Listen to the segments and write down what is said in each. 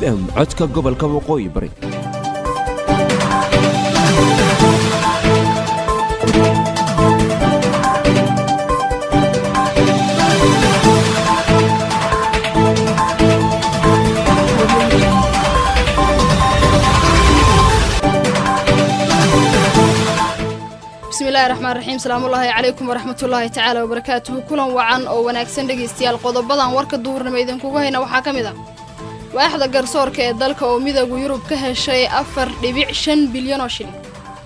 m codka gobolka waqooyi bari bismillahi raxmaan raxiim salaamullaahi calaykum waraxmatullaahi tacaala wabarakaatuhu kulan wacan oo wanaagsan dhegaystayaal qodobadan warka duhurnimo idinkugu hayna waxaa ka mid ah waaxda garsoorka ee dalka oo midooda yurub ka heshay afar dhibic shan bilyan oo shilin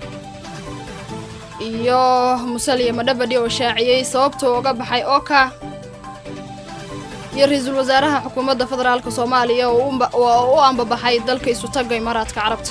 iyo musalya madhabadhi oo shaaciyey sababtuu uga baxay ooka iyo ra-iisul wasaaraha xukuumadda federaalka soomaaliya oo u ambabaxay dalka isutagga imaaraadka carabta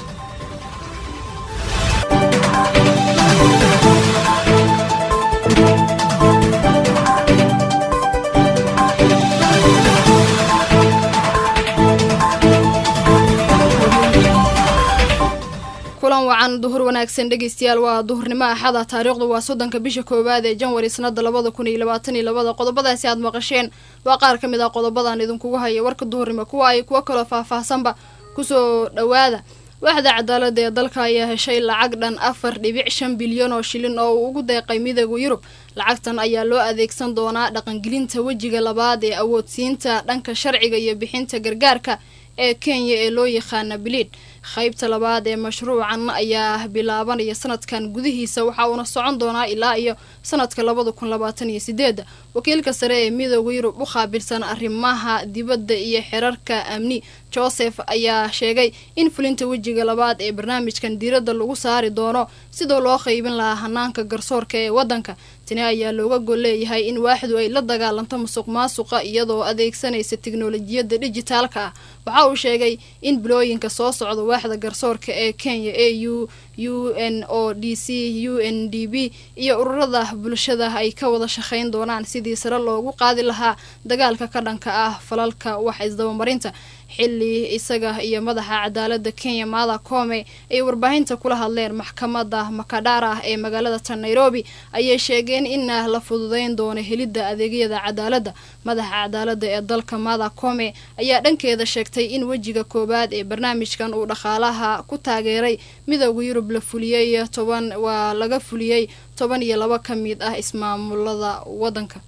kulan wacan duhur wanaagsan dhegaystayaal waa duhurnimo axada taariikhdu waa soddonka bisha koowaad ee janwari sanada labada kun iyo labaatan iyo labada qodobadaasi aad maqasheen waa qaar ka mid ah qodobadan idinkugu haya warka duhurnimo kuwa ay kuwo kaloo faahfaahsanba kusoo dhowaada waaxda cadaalada ee dalka ayaa heshay lacag dhan afar dhibic shan bilyan oo shilin oo uu ugu deeqay midooda yurub lacagtan ayaa loo adeegsan doonaa dhaqangelinta wejiga labaad ee awoodsiinta dhanka sharciga iyo bixinta gargaarka ee kenya ee loo yaqaana biliid qaybta labaad ee mashruucan ayaa bilaabanaya sanadkan gudihiisa waxa uuna socon doonaa ilaa iyo sanadka labada kun labaatan iyo sideeda wakiilka sare ee midooda yurub u qaabilsan arrimaha dibadda iyo xerarka amni joseph ayaa sheegay in fulinta wejiga labaad ee barnaamijkan diiradda lagu saari doono sidoo loo qaybin lahaa hanaanka garsoorka ee waddanka tani ayaa looga gol leeyahay in waaxdu ay la dagaalanto musuq maasuqa iyadoo adeegsanaysa tiknolojiyadda dijitaalka ah waxa uu sheegay in bilooyinka soo socda waaxda garsoorka ee kenya a u u n o d c u n d b iyo ururada bulshada ay ka wada shaqayn doonaan sidii sare loogu qaadi lahaa dagaalka ka dhanka ah falalka wax isdabamarinta xili isaga iyo madaxa cadaalada kenya maada koome ay warbaahinta kula hadleen maxkamada makadhara ee magaalada tan nairobi ayay sheegeen in la fududeyn doono helidda adeegyada cadaaladda madaxa cadaalada ee dalka maada koome ayaa dhankeeda sheegtay in wejiga koowaad ee barnaamijkan uu dhaqaalaha ku taageeray midooda yurub la fuliyey toban waa laga fuliyey toban iyo laba ka mid ah ismaamulada wadanka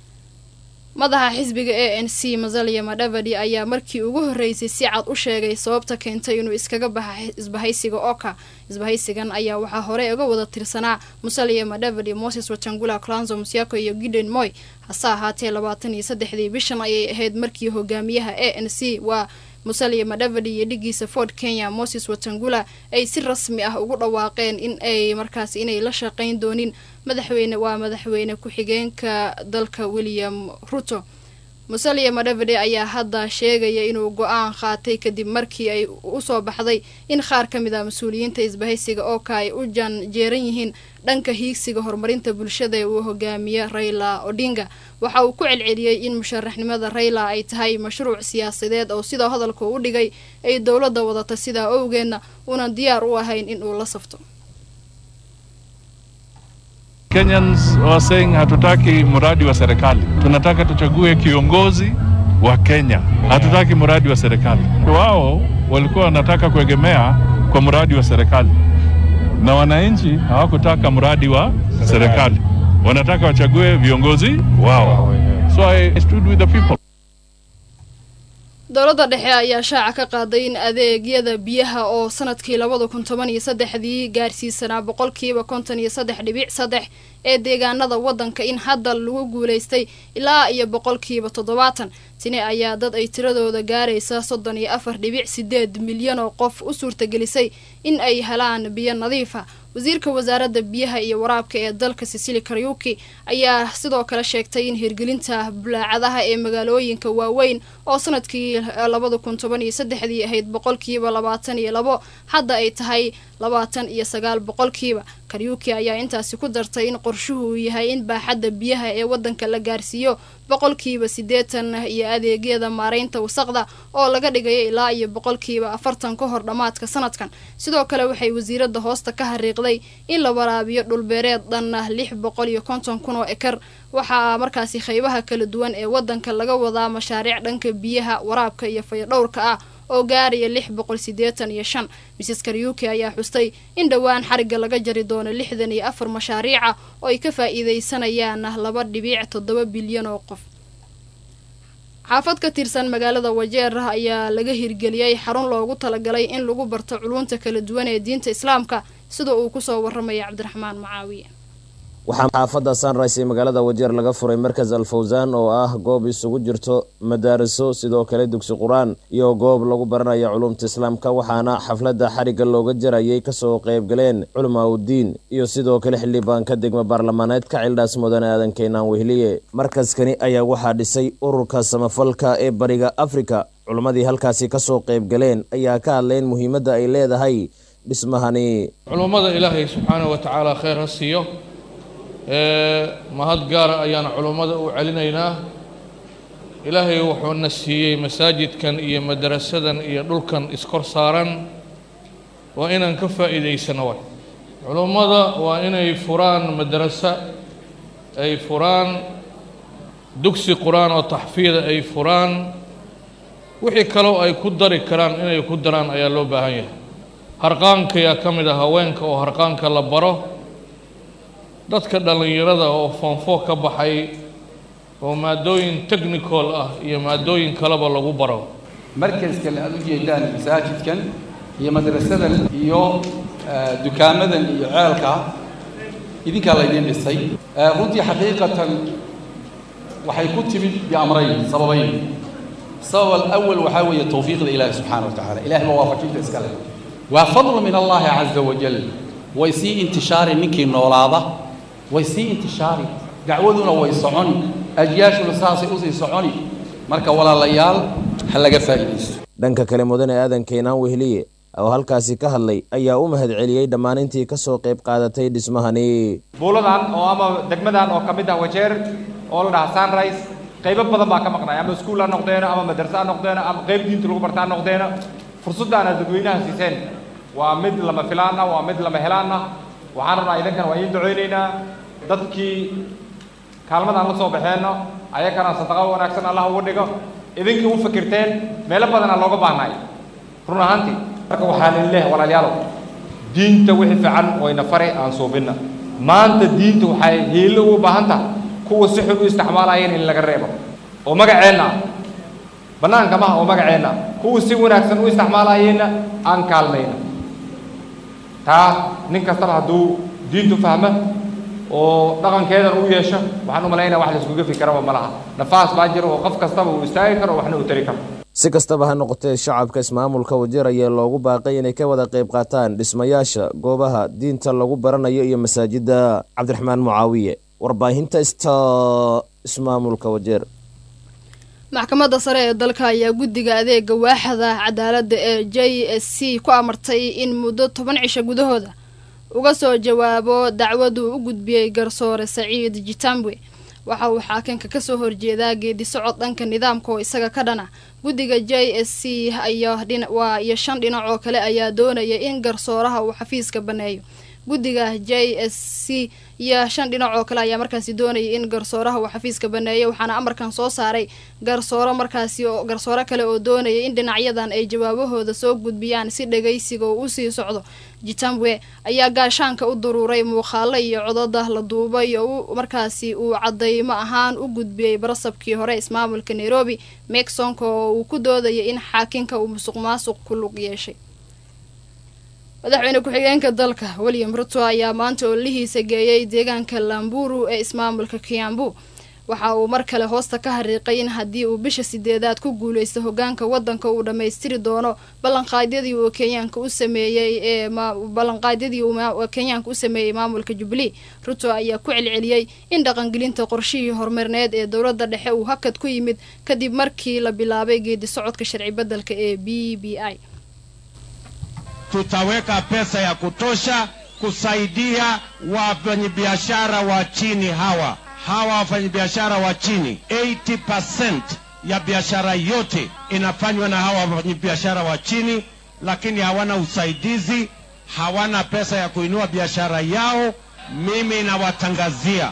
madaxa xisbiga a n c masalya madhavadi ayaa markii ugu horreysay si cad u sheegay sababta keentay inuu iskaga baxa isbahaysiga oka isbahaysigan ayaa waxaa hore uga wada tirsanaa musalya madhavadi moses watangula clanzo musiako iyo giden moy hase ahaatee labaatan iyo saddexdii bishan ayay ahayd markii hogaamiyaha a n c waa musalya madhavadi iyo dhigiisa ford kenya moses watangula ay si rasmi ah ugu dhawaaqeen in ay markaas inay la shaqayn doonin madaxweyne waa madaxweyne ku-xigeenka dalka william ruto musalya madhavade ayaa hadda sheegaya inuu go-aan qaatay kadib markii ay usoo baxday in qaar ka mid ah mas-uuliyiinta isbahaysiga ooka ay u janjeeran yihiin dhanka hiigsiga horumarinta bulshada ee uu hogaamiye rayla odinga waxa uu ku celceliyey in musharaxnimada rayla ay tahay mashruuc siyaasadeed oo sidoo hadalka u dhigay ay dowladda wadata sidaa owgeedna uunan diyaar u ahayn in uu la safto Kenyans were saying hatutaki mradi wa serikali, tunataka tuchague kiongozi wa Kenya, hatutaki mradi wa serikali. Wao walikuwa wanataka kuegemea kwa mradi wa serikali, na wananchi hawakutaka mradi wa serikali, wanataka wachague viongozi wao. So I stood with the people. dowladda dhexe ayaa shaaca ka qaaday in adeegyada biyaha oo sanadkii labada kun toban iyo saddexdii gaarsiisanaa boqolkiiba konton iyo saddex dhibic saddex ee deegaanada waddanka in hadda lagu guulaystay ilaa iyo boqolkiiba toddobaatan tini ayaa dad ay tiradooda gaaraysa soddon iyo afar dhibic sideed milyan oo qof u suurtagelisay in ay helaan biyo nadiifa wasiirka wasaaradda biyaha iyo waraabka ee dalka sisili karyuki ayaa sidoo kale sheegtay in hirgelinta bulaacadaha ee magaalooyinka waaweyn oo sanadkii labada kun toban iyo saddexdii ahayd boqolkiiba labaatan iyo labo hadda ay tahay labaatan iyo sagaal boqolkiiba karyuki ayaa intaasi ku dartay in qorshuhu uu yahay in baaxadda biyaha ee waddanka la gaarsiiyo boqolkiiba siddeetan iyo adeegyada maaraynta wasaqda oo laga dhigayo ilaa iyo boqolkiiba afartan ka hor dhammaadka sanadkan sidoo kale waxay wasiiradda hoosta ka hariiqday in la waraabiyo dhulbeereed dhanna lix boqol iyo konton kun oo ekar waxaa markaasi qaybaha kala duwan ee waddanka laga wadaa mashaariic dhanka biyaha waraabka iyo fayadhowrka ah oo gaaraya lix boqol siddeetan iyo shan misis karyuki ayaa xustay in dhowaan xarigga laga jari doono lixdan iyo afar mashaariica oo ay ka faa'iidaysanayaan laba dhibiic toddoba bilyan oo qof xaafad ka tirsan magaalada wajeer ayaa laga hirgeliyey xarun loogu talagalay in lagu barto culunta kala duwan ee diinta islaamka sida uu kusoo waramaya cabdiraxmaan macaawiye waxaa xaafadda sunrise ee magaalada wajeer laga furay markas alfawsaan oo ah goob isugu jirto madaariso sidoo kale dugsi qur-aan iyo goob lagu baranayo culumta islaamka waxaana xafladda xarigga looga jarayay kasoo qaybgaleen culamaa uddiin iyo sidoo kale xildhibaanka degmo baarlamaaneedka cildhaas mudane aadan keenaan wehliye markaskani ayaa waxaa dhisay ururka samafalka ee bariga afrika culimmadii halkaasi kasoo qaybgaleen ayaa ka hadleen muhiimadda ay leedahay dhismahani culummada ilaahay subxaanahu wa tacaala kheyr ha siiyo mahad gaara ayaan culummada u celinaynaa ilaahay wuxuuna siiyey masaajidkan iyo madarasadan iyo dhulkan iskor saaran waa inaan ka faa'iidaysano way culummada waa inay furaan madaraso ay furaan dugsi qur-aan oo taxfiida ay furaan wixii kaloo ay ku dari karaan inay ku daraan ayaa loo baahan yahay harqaankayaa ka mid ah haweenka oo harqaanka la baro dadka dhallinyarada oo foonfoo ka baxay oo maadooyin technical ah iyo maadooyin kaleba lagu baro markaskan aada u jeedaan masaajidkan iyo madrasadan iyo dukaamadan iyo ceelka idinkaa laydiin dhisay runtii xaqiiqatan waxay ku timid biamrayn sababayn sabab alawal waxaa weeye tawfiiqda ilaahi subxaana wa tacala ilahay baa waafajinta iska leh waa fadl min allahi caza wajal way sii intishaari ninkii noolaada way sii intishaari dacwaduna way soconi ajyaashuna saasay usii soconi marka walaalayaal ha laga faa'iidaysto dhanka kale mudane aadan keenaan wehliye oo halkaasi ka hadlay ayaa u mahad celiyey dhammaan intii kasoo qayb qaadatay dhismahani buuladan oo ama degmadan oo ka mid ah wajeer oo la dhaha sunrise qaybo badan baa ka maqnay ama iskuul ha noqdeeno ama madarse ha noqdeeno ama qayb diinta lagu barta ha noqdeeno fursaddaana dadweynaha siiseen waa mid lama filaan ah waa mid lama helaan ah waxaan rabnaa idankan waa idiin ducaynaynaa dadkii kaalmadaan la soo baxeenno ayakana sadaqo wanaagsan allah uga dhigo idinkii u fikirteen meelo badanaa looga baahnay run ahaantii marka waxaan idin leehay walaalayaalow diinta wixii fiican wayna fari aan suubinna maanta diinta waxay hiilo ugu baahan tahay kuwa si xun u isticmaalayeen in laga reebo oo magaceenna ah bannaanka maha oo magaceenna ah kuwa si wanaagsan u isticmaalayeenna aan kaalmayna taa nin kastaba hadduu diintu fahmo oo dhaqankeedan u yeesho waxaan u malaynaya wax laiskuga fikaraba ma laha nafaas baa jira oo qof kastaba uu istaagi karo waxna uu tari karo si kastaba ha noqotee shacabka ismaamulka wajeer ayaa loogu baaqay inay ka wada qayb qaataan dhismayaasha goobaha diinta lagu baranayo iyo masaajidda cabdiraxmaan mucaawiye warbaahinta sta ismaamulka wajeer maxkamadda sare ee dalka ayaa guddiga adeega waaxda cadaaladda ee j s c ku amartay in muddo toban cisho gudahooda uga soo jawaabo dacwaduu u gudbiyey garsoore saciid jitambwe waxa uu xaakinka kasoo horjeedaa geedi socod dhanka nidaamka oo isaga ka dhana guddiga j s c waa iyo shan dhinac oo kale ayaa doonaya in garsooraha uu xafiiska baneeyo guddiga j s c iyo shan dhinac oo kale ayaa markaasi doonaya in garsooraha uu xafiiska baneeyo waxaana amarkan soo saaray garsooro markaasi oo garsooro kale oo doonaya in dhinacyadan ay jawaabahooda soo gudbiyaan si dhagaysiga uu usii socdo jitambwe ayaa gaashaanka u duruuray muuqaalo iyo codada la duubay oo markaasi uu cadaymo ahaan u gudbiyey barasabkii hore ismaamulka nairobi meksonka oo uu ku doodaya in xaakinka uu musuq maasuq ku lug yeeshay madaxweyne ku-xigeenka dalka william ruto ayaa maanta ololihiisa geeyey deegaanka lamburu ee ismaamulka kiambu waxa uu mar kale hoosta ka hariiqay in haddii uu bisha sideedaad ku guuleysto hogaanka wadanka uu dhammaystiri doono ballanqaadyadii uu kenyaanka u sameeyey ee ballanqaadyadii uu kenyaanka u sameeyey maamulka jubilee ruto ayaa ku celceliyey in dhaqangelinta qorshihii horumarineed ee dowladda dhexe uu hakad ku yimid kadib markii la bilaabay geedi socodka sharci beddelka ee b b i tutaweka pesa ya kutosha kusaidia wafanyabiashara wa chini hawa hawa wafanyabiashara wa chini 80% ya biashara yote inafanywa na hawa wafanyabiashara wa chini, lakini hawana usaidizi, hawana pesa ya kuinua biashara yao. Mimi nawatangazia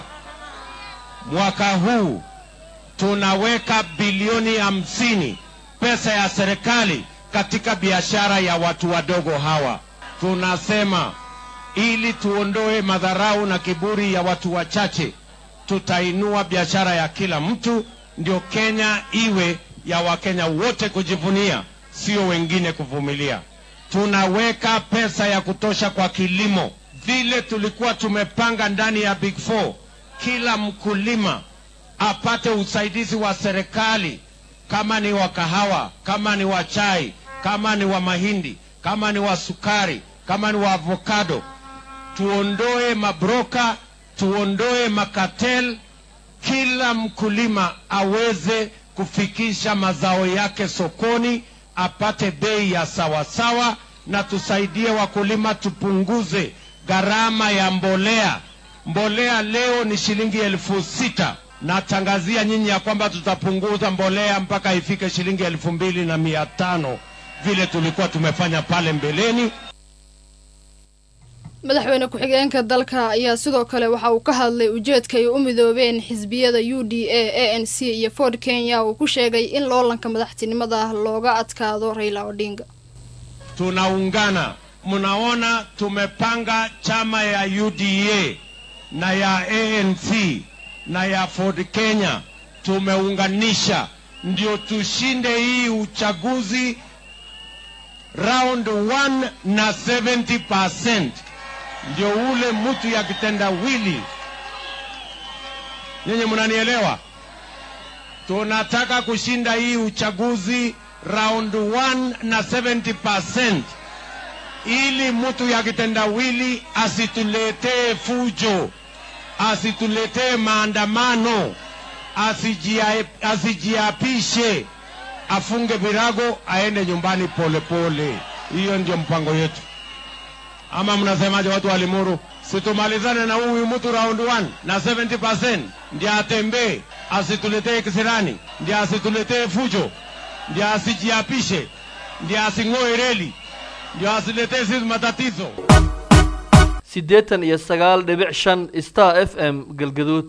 mwaka huu tunaweka bilioni hamsini pesa ya serikali katika biashara ya watu wadogo hawa. Tunasema ili tuondoe madharau na kiburi ya watu wachache, tutainua biashara ya kila mtu, ndio Kenya iwe ya Wakenya wote kujivunia, sio wengine kuvumilia. Tunaweka pesa ya kutosha kwa kilimo, vile tulikuwa tumepanga ndani ya Big Four. Kila mkulima apate usaidizi wa serikali, kama ni wa kahawa, kama ni wa chai, kama ni wa mahindi, kama ni wa sukari, kama ni wa avocado. Tuondoe mabroka, tuondoe makatel, kila mkulima aweze kufikisha mazao yake sokoni, apate bei ya sawasawa, na tusaidie wakulima, tupunguze gharama ya mbolea. Mbolea leo ni shilingi elfu sita. Natangazia nyinyi ya kwamba tutapunguza mbolea mpaka ifike shilingi elfu mbili na mia tano vile tulikuwa tumefanya pale mbeleni. madaxweyne ku-xigeenka dalka ayaa sidoo kale waxa uu ka hadlay ujeedka ay u midoobeen xisbiyada u d a a n c iyo ford kenya uu ku sheegay in loolanka madaxtinimada looga adkaado raila odinga tunaungana. Mnaona tumepanga chama ya UDA na ya ANC na ya Ford Kenya, tumeunganisha ndio tushinde hii uchaguzi round 1 na 70%, ndio ule mtu ya kitendawili. Nyinyi mnanielewa? Tunataka kushinda hii uchaguzi round 1 na 70% ili mtu ya kitendawili asituletee fujo, asituletee maandamano, asijia- asijiapishe, afunge virago, aende nyumbani polepole. Hiyo ndio mpango yetu. Ama mnasemaje, watu wa Limuru? Situmalizane na huyu mtu round 1 na 70% ndiye atembee, asituletee kisirani, ndiye asituletee fujo, ndiye asijiapishe, ndiye asing'oe reli, ndio asiletee sisi matatizo. siddeetan iyo sagaal dhibic shan star f m galgaduud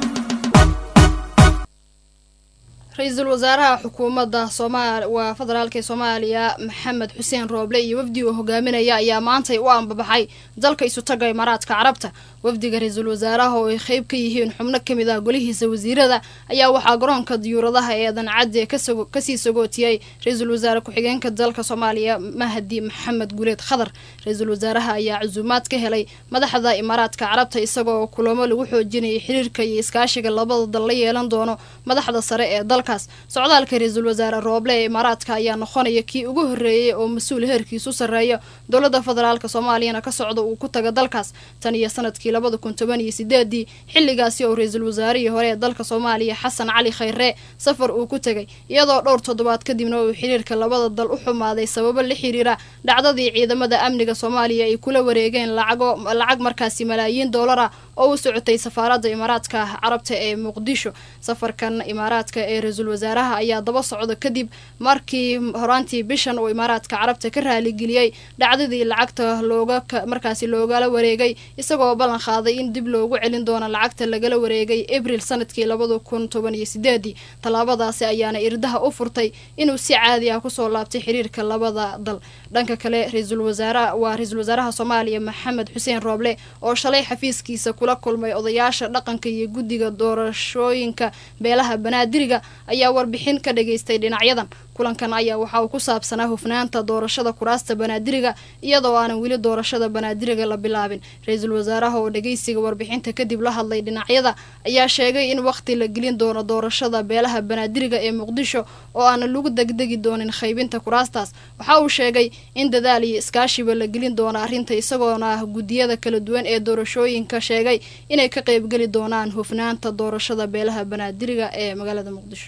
ra-iisul wasaaraha xukuumadda sooma waa federaalka ee soomaaliya maxamed xuseen rooble iyo wafdi uu hogaaminaya ayaa maantay u ambabaxay dalka isutaga imaaraadka carabta wafdiga ra-iisul wasaaraha oo ay qeyb ka yihiin xubno kamid ah golihiisa wasiirada ayaa waxaa garoonka diyuuradaha ee dancadde kasago- kasii sagootiyey ra-iisul wasaare ku-xigeenka dalka soomaaliya mahdi maxamed gureed khadar ra-iisul wasaaraha ayaa casuumaad ka helay madaxda imaaraadka carabta isagoo kulamo lagu xoojinayay xiriirka iyo iskaashiga labada dal la yeelan doono madaxda sare ee dalkaas socdaalka ra-iisul wasaare rooble ee imaaraadka ayaa noqonaya kii ugu horreeyey oo mas-uul heerkiisu sarreeya dowladda federaalk soomaaliyana ka socda uu ku taga dalkaas tan iyo sanadkii labada kun toban iyo sideedii xilligaasi oo ra-iisul wasaarihii hore ee dalka soomaaliya xasan cali khayre safar uu ku tegay iyadoo dhowr toddobaad kadibna uu xiriirka labada dal u xumaaday sababo la xiriira dhacdadii ciidamada amniga soomaaliya ay kula wareegeen lacago lacag markaasi malaayiin doolar ah oo u socotay safaaradda imaaraadka carabta ee muqdisho safarkan imaaraadka ee ra-iisul wasaaraha ayaa daba socda kadib markii horaantii bishan uu imaaraadka carabta ka raaligeliyey dhacdadii lacagta looga ka- markaasi loogala wareegay isagoo ballan qaaday in dib loogu celin doono lacagta lagala wareegay abril sanadkii labada kun toban iyo sideedii tallaabadaasi ayaana irdaha u furtay inuu si caadi ah kusoo laabtay xiriirka labada dal dhanka kale ra-iisul wasaaraha waa ra-iisul wasaaraha soomaaliya maxamed xuseen rooble oo shalay xafiiskiisa kula kulmay odayaasha dhaqanka iyo guddiga doorashooyinka beelaha banaadiriga ayaa warbixin ka dhageystay dhinacyadan kulankan ayaa waxa uu ku saabsanaa hufnaanta doorashada kuraasta banaadiriga iyadoo aanan weli doorashada banaadiriga la bilaabin ra-iisul wasaaraha oo dhageysiga warbixinta kadib la hadlay dhinacyada ayaa sheegay in waqti la gelin doono doorashada beelaha banaadiriga ee muqdisho oo aanan lagu degdegi doonin qaybinta kuraastaas waxa uu sheegay in dadaal iyo iskaashiba la gelin doono arrinta isagoona ah guddiyada kala duwan ee doorashooyinka sheegay inay ka qaybgeli doonaan hufnaanta doorashada beelaha banaadiriga ee magaalada muqdisho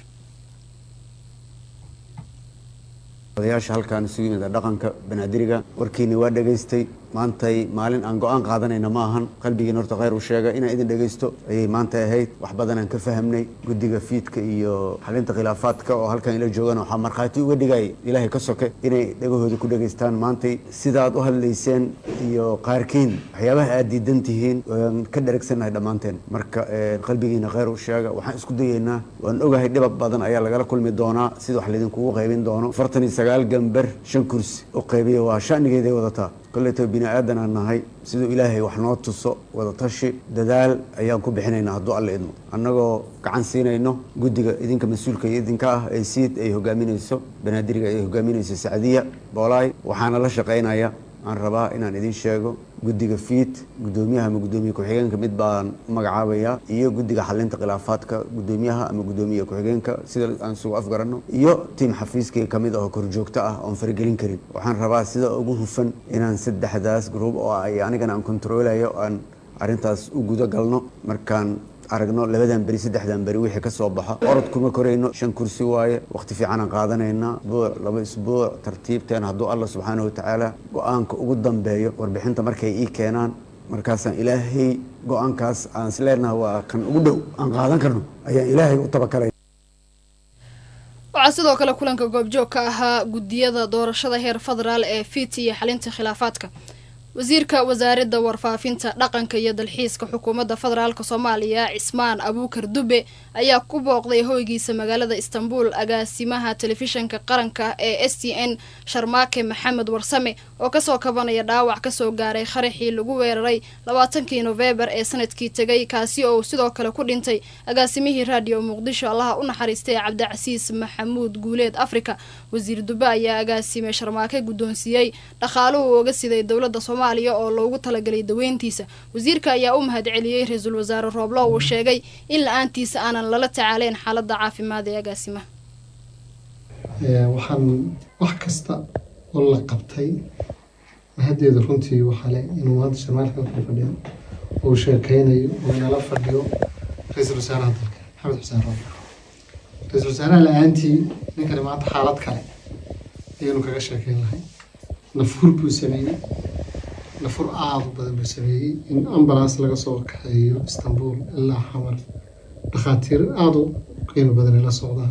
odayaasha halkaan isugu yimid dhaqanka banaadiriga warkiina waa dhegaystay maantay maalin aan go-aan qaadanayna ma ahan qalbigiin horta khayr u sheega inaan idin dhegaysto ayay maanta ahayd wax badan aan ka fahamnay guddiga fiidka iyo xalinta khilaafaadka oo halkan ila joogaan waxaa markhaati uga dhigay ilaahay ka soke inay dhegahooda ku dhegaystaan maantay sidaad u hadlayseen iyo qaarkiin waxyaabaha aad diidan tihiin waan ka dheregsannahay dhammaanteen marka qalbigiina khayr u sheega waxaan isku dayeynaa waan ogahay dhibab badan ayaa lagala kulmi doonaa sida wax laydinkugu qaybin doono afartan iyo sagaal gambar shan kursi u qaybiya waa shanigeeday wadataa koleyto bini aadan aan nahay siduu ilaahay wax noo tuso wadatashi dadaal ayaan ku bixinaynaa hadduu alla idmo annagoo gacan siinayno guddiga idinka mas-uulka iyo idinka ah ee siid ay hogaaminayso banaadiriga ay hogaaminayso sacdiya boolaay waxaana la shaqaynaya aan rabaa inaan idin sheego guddiga fiid guddoomiyaha ama guddoomiye ku-xigeenka mid baan u magacaabayaa iyo guddiga xalinta khilaafaadka guddoomiyaha ama guddoomiye ku-xigeenka sida aan isugu afgaranno iyo tiim xafiiskayga kamid ah oo korjoogto ah oon faragelin karin waxaan rabaa sida ugu hufan inaan saddexdaas gruub oo ay anigana aan kontroolayo aan arrintaas u guda galno markaan aragno labadan beri saddexdan beri wixii ka soo baxo orod kuma korayno shan kursi waaye waqti fiicanaan qaadanaynaa isbuuc laba isbuuc tartiibteen hadduu alla subxaana watacaala go-aanka ugu dambeeyo warbixinta markay ii keenaan markaasaan ilaahay go-aankaas aan isleenaha waa kan ugu dhow aan qaadan karno ayaan ilaahay u tabakalay waxaa sidoo kale kulanka goobjoog ka ahaa guddiyada doorashada heer federaal ee fiit iyo xalinta khilaafaadka wasiirka wasaaradda warfaafinta dhaqanka iyo dalxiiska xukuumadda federaalk soomaaliya cismaan abuukar dube ayaa ku booqday hoygiisa magaalada istanbul agaasimaha telefishanka qaranka ee s t n sharmaake maxamed warsame oo kasoo kabanaya dhaawac kasoo gaaray qaraxii lagu weeraray labaatankii nofembar ee sanadkii tegay kaasi oo sidoo kale ku dhintay agaasimihii raadiyo muqdisho allaha u naxariistay cabdicasiis maxamuud guuleed africa wasiir dube ayaa agaasime sharmaake guddoonsiiyey dhaqaaluhu uga siday dowladda soomaaliya oo loogu talagalay daweyntiisa wasiirka ayaa u mahadceliyey ra-iisul wasaare rooblo uu sheegay in la-aantiisa aanan lala tacaaleyn xaaladda caafimaad ee agaasimaha waxaan wax kasta oo la qabtay mahaddeeda runtii waxaa le inuu maanta sharmaalka ku fadhiyo uu sheekeynayo uu inala fadhiyo ra-iisul wasaaraha dalka maxamed xuseen roob ra-iisul wasaaraha la-aantii ninkani maanta xaalad kale ayaynu kaga sheekeyn lahay nafuur buu sameeyey nafur aada u badan buu sameeyey in ambulance laga soo kaxeeyo istanbul ilaa xamar dhakhaatiir aada u qiimo badan ay la socdaan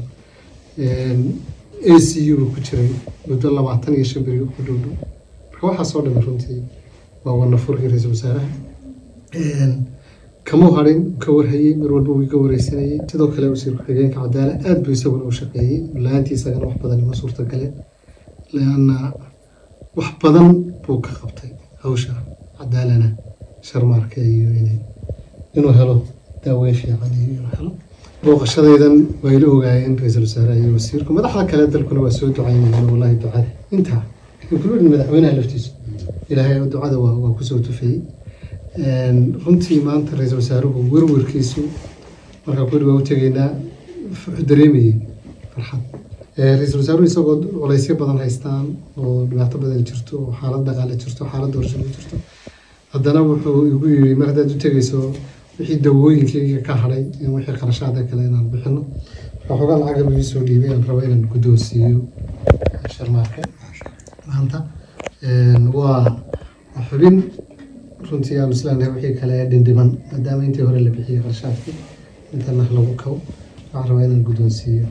a c u buu ku jiray muddo labaatan iyo shan beri ku dhowdhow marka waxaasoo dhami runtii waa wanafurkii ra-iisul wasaaraha kamuu harin ka warhayey mar walba wuu ka wareysanayey sidoo kale wasiir ku-xigeenka cadaala aada buu isaguna u shaqeeyey la-aantii isagana wax badan ima suurtagaleen leanna wax badan buu ka qabtay hawsha cadaalana sharmaarka iyo inay inuu helo daaweyn fiican iyo inuu helo booqashadaydan waa ila ogaayeen ra-iisul wasaaraha iyo wasiirku madaxda kale dalkuna waa soo ducaynayeen wallahi ducada intaa including madaxweynaha laftiisa ilaahay ducada waa waa kusoo tufayey runtii maanta ra-iisul wasaaruhu werwerkiisu markaa kuli waa u tegaynaa wuxuu dareemayey farxad ra-iisul wasaaruhu isagoo culaysyo badan haystaan oo dhibaato badan jirto oo xaalad dhaqaale jirto xaalad doorasho ku jirto haddana wuxuu igu yiri mar haddaad u tegayso wixii dawooyinkayga ka hadhay in wixii qarashaada kale inaan bixino waxoogaa lacag lagu soo dhiibay aan rabo inaan guddoonsiiyo sharmaarka maanta waa xubin runtii aan islaanahay wixii kale dhindhiman maadaama intii hore la bixiyey qarashaadkii intana lagu kabo waxaan rabaa inaan guddoonsiiyo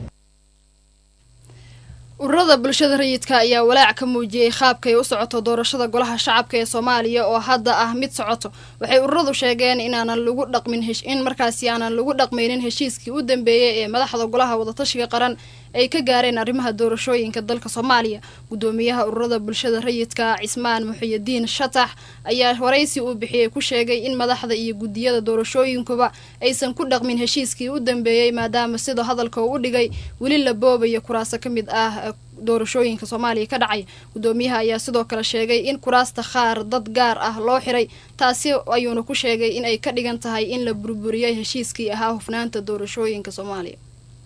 ururada bulshada rayidka ayaa walaac ka muujiyey qaabkay u socoto doorashada golaha shacabka ee soomaaliya oo hadda ah mid socoto waxay ururadu sheegeen inaanan lagu dhaqmin in markaasi aanan lagu dhaqmaynin heshiiskii u dambeeyey ee madaxda golaha wadatashiga qaran ay ka gaareen arrimaha doorashooyinka dalka soomaaliya gudoomiyaha ururada bulshada rayidka cismaan muxiyidiin shatax ayaa waraysi uu bixiyey ku sheegay in madaxda iyo gudiyada doorashooyinkuba aysan ku dhaqmin heshiiskii u dambeeyey maadaama sida hadalka uu u dhigay weli la boobayo kuraaso ka mid ah doorashooyinka soomaaliya ka dhacay gudoomiyaha ayaa sidoo kale sheegay in kuraasta qaar dad gaar ah loo xiray taasi ayuuna ku sheegay in ay ka dhigan tahay in la burburiyey heshiiskii ahaa hufnaanta doorashooyinka soomaaliya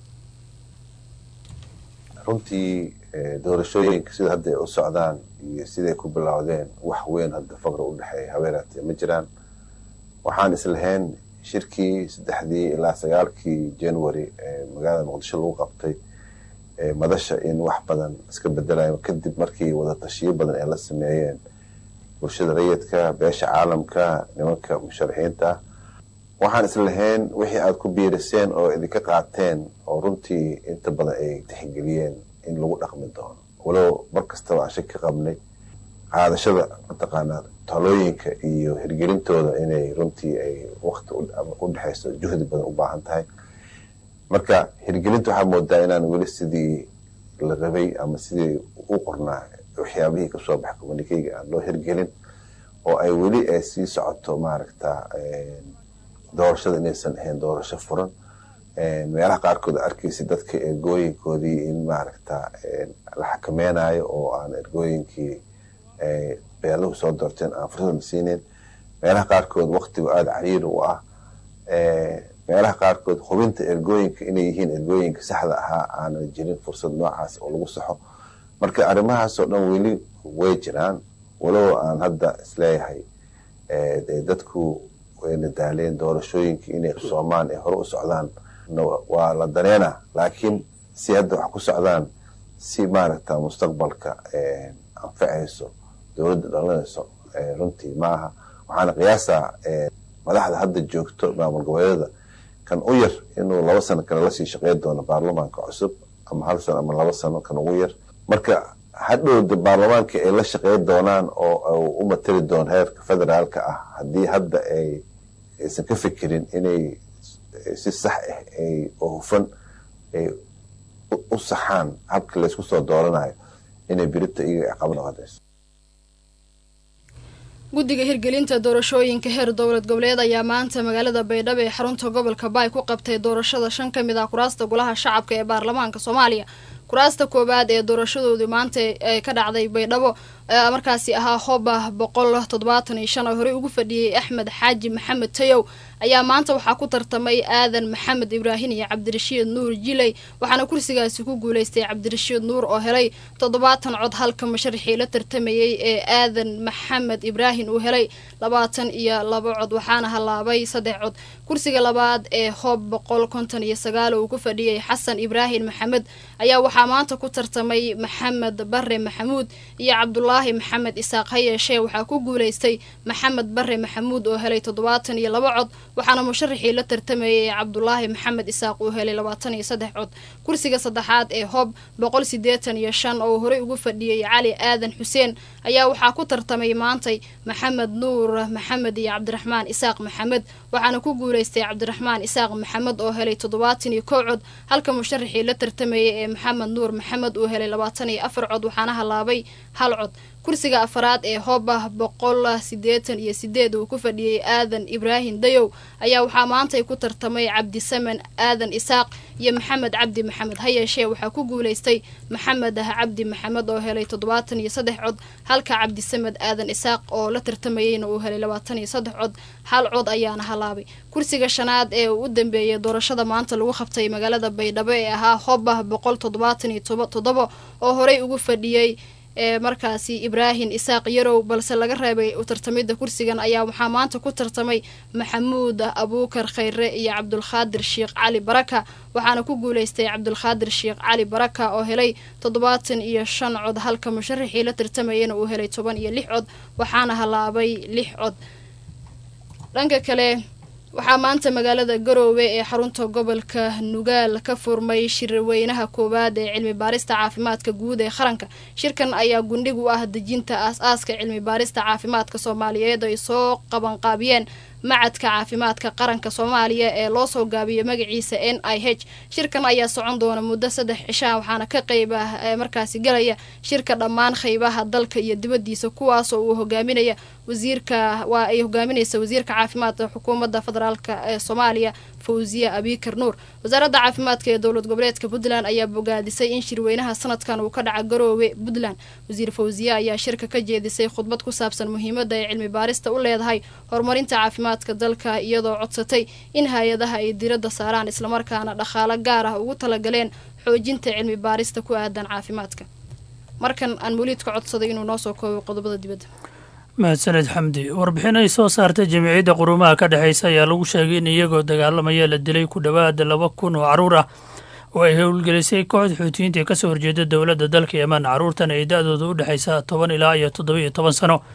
runtii doorashooyinka sida hadda ay u socdaan iyo siday ku bilowdeen wax weyn hadda faqri u dhexeeya haweenaatee ma jiraan waxaan islahayn shirkii saddexdii ilaa sagaalkii january ee magaalada muqdisho lagu qabtay madasha in wax badan iska bedelayo kadib markii wada tashiyo badan ay la sameeyeen bulshada rayidka beesha caalamka nimanka musharaxiinta ah waxaan islahayn wixii aada ku biiriseen oo idinka qaateen oo runtii inta badan ay tixgeliyeen in lagu dhaqmi doono walow mar kastaba aan shaki qabnay qaadashada mataqaanaa talooyinka iyo hirgelintooda inay runtii ay wakti u dhexeyso juhdi badan u baahan tahay marka hirgelinta waxaa moodaa inaan weli sidii la rabay ama sidii u qornaa waxyaabihii kasoo baxa communikeyga aan loo hirgelin oo ay weli ay sii socoto maaragta doorashada inaysan ahayn doorasho furan meelaha qaarkood arkeysa dadka ergooyinkoodii in maaragta la xakameynayo oo aan ergooyinkii beeluhu soo doorteen aan fursad la siinin meelaha qaarkood waktigu aada cariiri u ah meelaha qaarkood hubinta ergooyinka inay yihiin ergooyinka saxda ahaa aanan jirin fursad noocaas oo lagu saxo marka arrimahaasoo dhan weli way jiraan walow aan hadda isleeyahay dadku wayna daaleen doorashooyinkii inay soomaan ee hore u socdaan waa la daneena laakiin si hadda wax ku socdaan si maaragta mustaqbalka anfacayso dowladda dhalinayso runtii maaha waxaana qiyaasaa madaxda hadda joogto maamul goboleedyada kan u yar inuu laba sano kale lasii shaqeyn doono baarlamaanka cusub ama hal sano ama laba sano kan ugu yar marka hadhowda baarlamaanka ay la shaqeyn doonaan oo u matali doono heerka federaalka ah haddii hadda ay aysan ka fikirin inay si sax ah ay oo hufan ay u saxaan habka laysku soo dooranayo inay birita iyaga caqabo noqonayso guddiga hirgelinta doorashooyinka heer dowlad goboleed ayaa maanta magaalada baydhabo ee xarunta gobolka baay ku qabtay doorashada shan ka mid ah kuraasta golaha shacabka ee baarlamaanka soomaaliya kuraasta koowaad ee doorashadoodii maanta ee ka dhacday baydhabo markaasi ahaa hoba boqol toddobaatan iyo shan oo horey ugu fadhiyey axmed xaaji maxamed tayow ayaa maanta waxaa ku tartamay aadan maxamed ibraahin iyo cabdirashiid nuur jiley waxaana kursigaasi ku guuleystay cabdirashiid nuur oo helay toddobaatan cod halka musharaxii la tartamayey ee aadan maxamed ibraahin uu helay labaatan iyo laba cod waxaana halaabay saddex cod kursiga labaad ee hoob boqol konton iyo sagaal oo uu ku fadhiyey xasan ibraahin maxamed ayaa waxaa maanta ku tartamay maxamed bare maxamuud iyo cabdulaahi maxamed isaaq ha yeeshee waxaa ku guuleystay maxamed bare maxamuud oo helay toddobaatan iyo laba cod waxaana musharaxii la tartamayay ee cabdulaahi maxamed isaaq uu helay labaatan iyo saddex cod kursiga saddexaad ee hob boqol sideetan iyo shan oo horey ugu fadhiyey cali aadan xuseen ayaa waxaa ku tartamay maantay maxamed nuur maxamed iyo cabdiraxmaan isaaq maxamed waxaana ku guuleystay cabdiraxmaan isaaq maxamed oo helay toddobaatan iyo kow cod halka musharaxii la tartamayay ee maxamed nuur maxamed uu helay labaatan iyo afar cod waxaana halaabay hal cod kursiga afaraad ee hoobah boqol sideetan iyo sideed uu ku fadhiyey aadan ibraahim dayow ayaa waxaa maantay ku tartamay cabdisamen aadan isaaq iyo maxamed cabdi maxamed ha yeeshee waxaa ku guuleystay maxamed cabdi maxamed oo helay toddobaatan iyo saddex cod halka cabdisamed aadan isaaq oo la tartamayeyna uu helay labaatan iyo saddex cod hal cod ayaana halaabay kursiga shanaad ee uu u dambeeyay doorashada maanta lagu qabtay magaalada baydhabo ee ahaa hoobah boqol toddobaatan iyo toddoba oo horey ugu fadhiyey ee markaasi ibraahim isaaq yarow balse laga reebay u tartamida kursigan ayaa waxaa maanta ku tartamay maxamuud abuukar khayre iyo cabdulkhaadir sheekh cali baraka waxaana ku guuleystay cabdulkhaadir sheekh cali baraka oo helay toddobaatan iyo shan cod halka musharaxii la tartamayana uu helay toban iyo lix cod waxaana halaabay lix cod dhanka kale waxaa maanta magaalada garoowe ee xarunta gobolka nugaal ka furmay shirweynaha koowaad ee cilmi baarista caafimaadka guud ee qaranka shirkan ayaa gundhig u ah dejinta aas-aaska cilmi baarista caafimaadka soomaaliyeed ay soo qabanqaabiyeen macadka caafimaadka qaranka soomaaliya ee loo soo gaabiyo magaciisa n i h shirkan ayaa socon doona muddo saddex cishaa waxaana ka qeyb ah markaasi galaya shirka dhammaan qeybaha dalka iyo dibadiisa kuwaasoo uu hogaaminaya wasiirka waa ay hogaaminaysa wasiirka caafimaadka xukuumadda federaalka ee soomaaliya fawziya abikar nuur wasaaradda caafimaadka ee dowlad goboleedka puntland ayaa bogaadisay in shirweynaha sanadkan uu ka dhaca garoowe puntland wasiir fawziye ayaa shirka ka jeedisay khudbad ku saabsan muhiimadda ay cilmi baarista u leedahay horumarinta caafimaadka dalka iyadoo codsatay in hay-adaha ay diradda saaraan islamarkaana dhaqaalo gaar ah ugu talagaleen xoojinta cilmi baarista ku aadan caafimaadka markan aan muliidka codsaday inuu noo soo koobo qodobada dibadda mahadsaned xamdi warbixin ay soo saartay jamiicadda qurumaha ka dhexaysa ayaa lagu sheegay in iyagoo dagaalamaya la dilay ku dhowaada laba kun oo carruur ah oo ay howlgelisay kooxda xuutiyiinta ee kasoo horjeeda dowladda dalka yeman carruurtan ay da-dooda u dhexaysa toban ilaa iyo toddoba iyo toban sano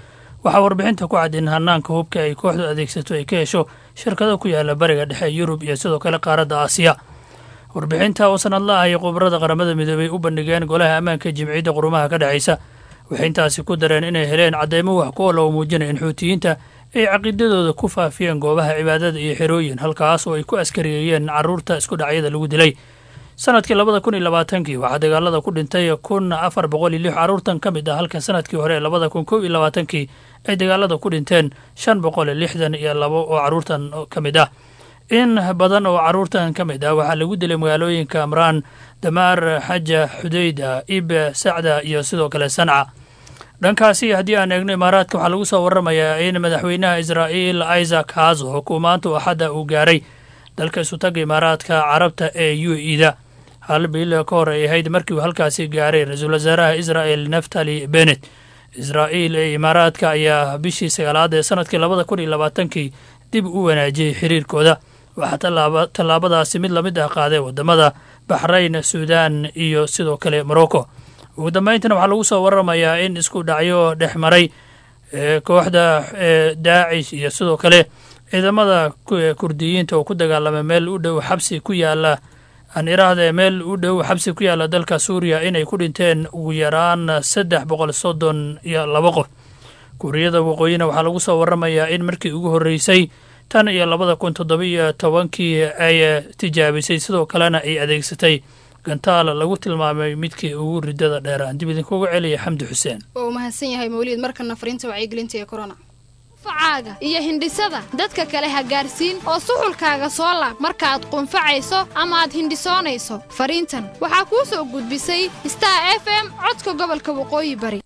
waxaa warbixinta ku cad in hanaanka hubka ay kooxdu adeegsato ay ka hesho shirkado ku yaala bariga dhexe yurub iyo sidoo kale qaaradda aasiya warbixinta oo sanadla ah ay khubarada qaramada midoobay u bandhigeen golaha ammaanka jimciyadda qurumaha ka dhexaysa waxay intaasi ku dareen inay heleen cadeymo wax ku oola oo muujinaya in xuutiyiinta ay caqiidadooda ku faafiyeen goobaha cibaadada iyo xerooyin halkaas oo ay ku askariyeeyeen carruurta isku dhacyada lagu dilay sanadkii labada kun iyo labaatankii waxaa dagaalada ku dhintay kun afar boqol iyo lix carruurtan ka mid ah halka sanadkii hore ee labada kun kow iyo labaatankii ay dagaalada ku dhinteen shan boqol iyo lixdan iyo labo oo carruurtan ka mid ah in badan oo carruurtan ka mid ah waxaa lagu dilay magaalooyinka amraan damaar xaja xudayda ibe sacda iyo sidoo kale sanca dhankaasi haddii aan eegno imaaraadka waxaa lagu soo waramayaa in madaxweynaha israa'iil isaac hazo xukuumaantu axadda uu gaaray dalka isutaga imaaraadka carabta ee u e da hal bil ka hor ay ahayd markii uu halkaasi gaaray ra-iisul wasaaraha israa'el naftali benet israa'iil ee imaaraadka ayaa bishii sagaalaad ee sanadkii labada kun iyo labaatankii dib u wanaajiyey xiriirkooda waxaa tallaabadaasi mid lamid ah qaaday wadamada baxrayn suudaan iyo sidoo kale morocco ugu dambayntana waxaa lagu soo waramayaa in isku dhacyo dhex maray kooxda daacish iyo sidoo kale ciidamada kurdiyiinta oo ku dagaalamay meel u dhow xabsi ku yaala aan iraahde meel u dhow xabsi ku yaala dalka suuriya inay ku dhinteen ugu yaraan saddex boqol soddon iyo laba qof kuuriyada waqooyina waxaa lagu soo waramayaa in markii ugu horreysay tan iyo labada kun toddobiyo tobankii ay tijaabisay sidoo kalena ay adeegsatay gantaal lagu tilmaamay midkii ugu ridada dheeraan dib idinkugu celiya xamdi xuseen waa uu mahadsan yahay mawliid markana fariinta wacyigelinta ee corona facaaga iyo hindhisada dadka kale ha gaarsiin oo suxulkaaga soo laab markaaad qunfacayso ama aad hindhisoonayso fariintan waxaa kuu soo gudbisay star f m codka gobolka waqooyi bari